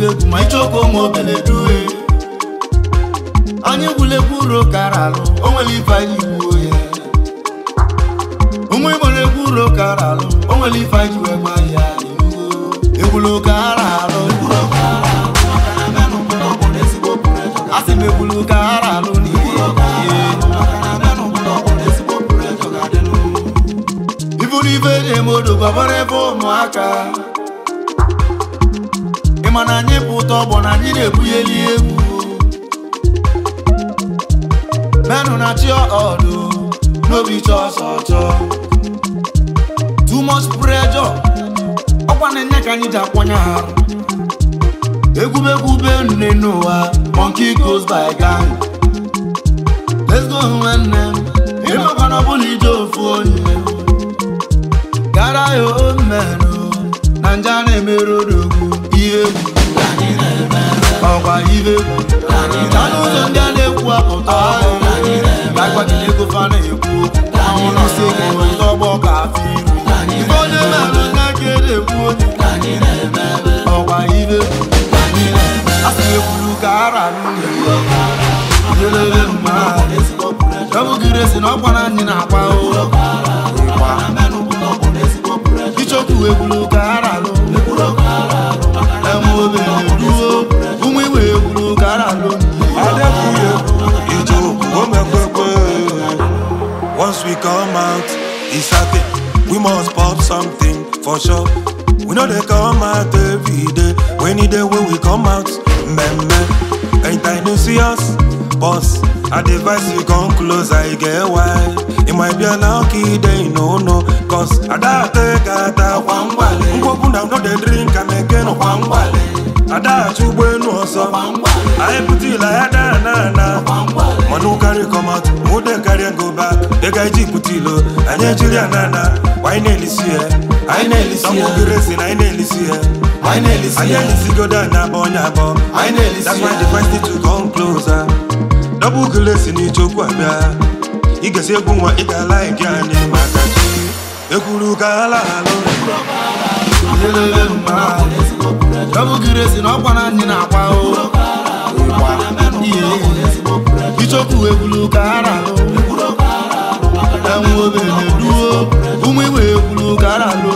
egwu ma ichoko ụmụ obele due anyị gwulegwu uro kara alụ o nwere ife anyị gbuo ya ụmụ igbo na-egwu uro kara alụ o nwere ife anyị ji wee gba ya egwulu kara alụ asị m egwulu kara alụ n'ihe iburu ife eji eme odo gbabara ebe ụmụaka ịma na anyị bụ ụtọ ọgbọ na anyị na-ebugheli egwu menụ na chi ọdụ n'obi chọ ọsọ chọ too much pressure ọkwa na-enye ka anyị ji akwanye arụ egwubegwu be nne n'ụwa monkey goes by gang let's go nwanne m ịmakwana ọbụla ije ofu onye gara ya omenụ na nje a na-emerụ odogwu ihe egwu ọkwa ibe egwu na n'ụzọ ndị a na-ekwu apụta gagbajiri ego fa na-ekwu anwụ nọsi ego ọgbọ ka afọ iru ife onye merụ nna ka na-ekwu onye ọkwa ibe asị ekwuru ka ara n'ụlọ mma ọbụgiri esi na ọkwa na anyị na-akwa ịkwa ichokwu ekwuru ka ara lụ eme obere duo ụmụ igwe ekwuru ka ara lụ Adekunle, Ijoku, Omekwekwe. Once we come out, it's a thing. We must pop something for sure. We know they come out every day. When it day when we come out, meme. Anytime you see us, boss. I advise you come close, I get why. It might be a lucky day, no, no. Cause I don't take a ta one wale. Ngwogu na no dey drink, I make no one wale. Ada chugbo enu ọsọ. I put it like ada na na. Manu carry come out, who dey carry and go back. The guy ji put it low, anya jiri anana. Why na elisi ye? I na elisi ye. Some go racing, I na elisi ye. Why na elisi ye? Anya elisi go down na bo nya bo. I na elisi That's ye. why the first need to come closer. Double glace ni chokwu abịa. Ị ga-esi egwu nwa ị ga-ala ike anyị maka chi. Ekwuru ka ala alụ. Elele mma ọbụgiri esi na ọkwa na anyị na-akwa o ịkwa ihe ichokwu ekwuru ka ara lụ enwe obere duo ụmụ igwe ekwuru ka ara lụ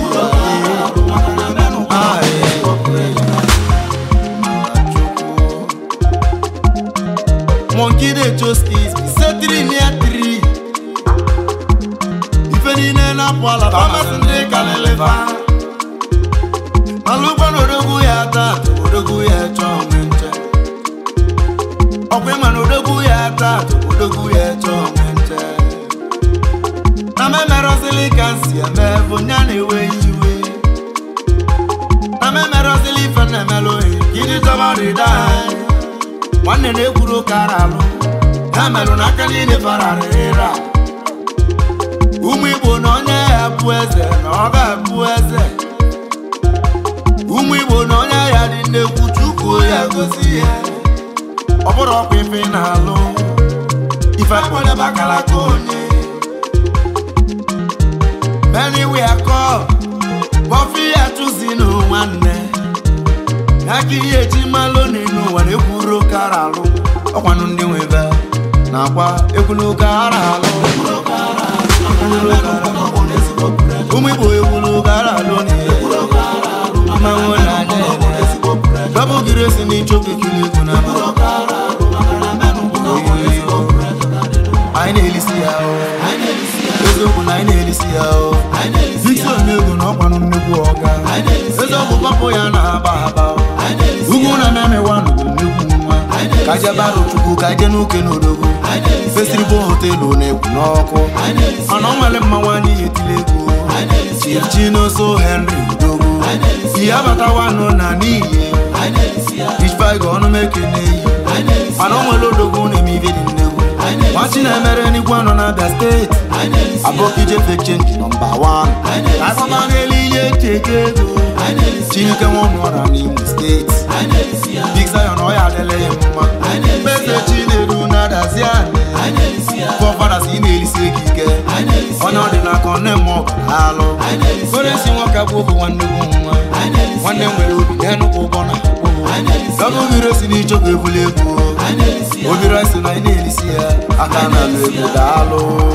Ah, eh. Monkey dey chose kiss me say three near three ife niile na-apụ ala famasi ndị kalịlịfa mana ụgbọ na odogwu ya taa odogwu ya chọọ onwe nche ọkwa ịma na odogwu ya taa odogwu ya chọọ onwe nche na memerọzili ka nsi eme bụ nya na-ewe iwe na memerọzili ife na-emelụ ohi ka iji chọba rịda anyị nwanne na-ekwuru kara alụ ya merụ n'aka niile fararịra ụmụ igbo na onye ya bụ eze na ọ ga-abụ eze ụmụ igbo na onye ya dị nnekwu chukwu ya gosi ya ọ bụrụ ọkwa ife ị na-alụ ife akpọdebe akara ka onye many we are called bọfị ya chụzi na nwanne n'aka ihe eji malụ n'elu ụwa na-ekwuru kara alụ ọkwanụ ndị nwebe na-akwa ekwulu kara alụ ụmụ igbo ekwulu kara alụ n'ihe mmanwụ na-aja ede dọbụgiri esi n'ichokwu ekiri egwu na anyị na-elisi ya o eziokwu na anyị na-elisi ya o isi onye ego na ọkwanụ nnukwu ọga eziokwu papụ ya na-aba aba o. ugwu na memewa nụrụ nnukwu nwa ka jebara chukwu ka je n'uke n'odogwu fesiribo hotelu na-ekwu n'ọkụ mana ọ nwere mma nwaanyị ya etili egwu chief chinoso henry udogwu ihe abatawanụ na n'ihe ichbaiga ọnụ mekene yi mana o nwere odogwu na-eme ibe dị nnegwu nwachi na-emere n'igwe anọ na-abịa steeti abụkije fek chenji nọmba 1 akpama n'elu ihe cheke ego chineke nwanụ ọra n'imo steeti big zion ọ ya adịla ya mma mkpeze chinedu na-adazi anyị fọfada si na-elisi ego ike onye ọ dị n'aka ọ na-eme ọgụ alụ koresi nwoke bụ bụ nwanne gwu nwa nwanne nwere obi na-enukwu ụgbọ na akpụbụ ebe obere si n'ichọkwa ebule egwu obere si na ị na-elisi ya aka na alụ egwu daalụ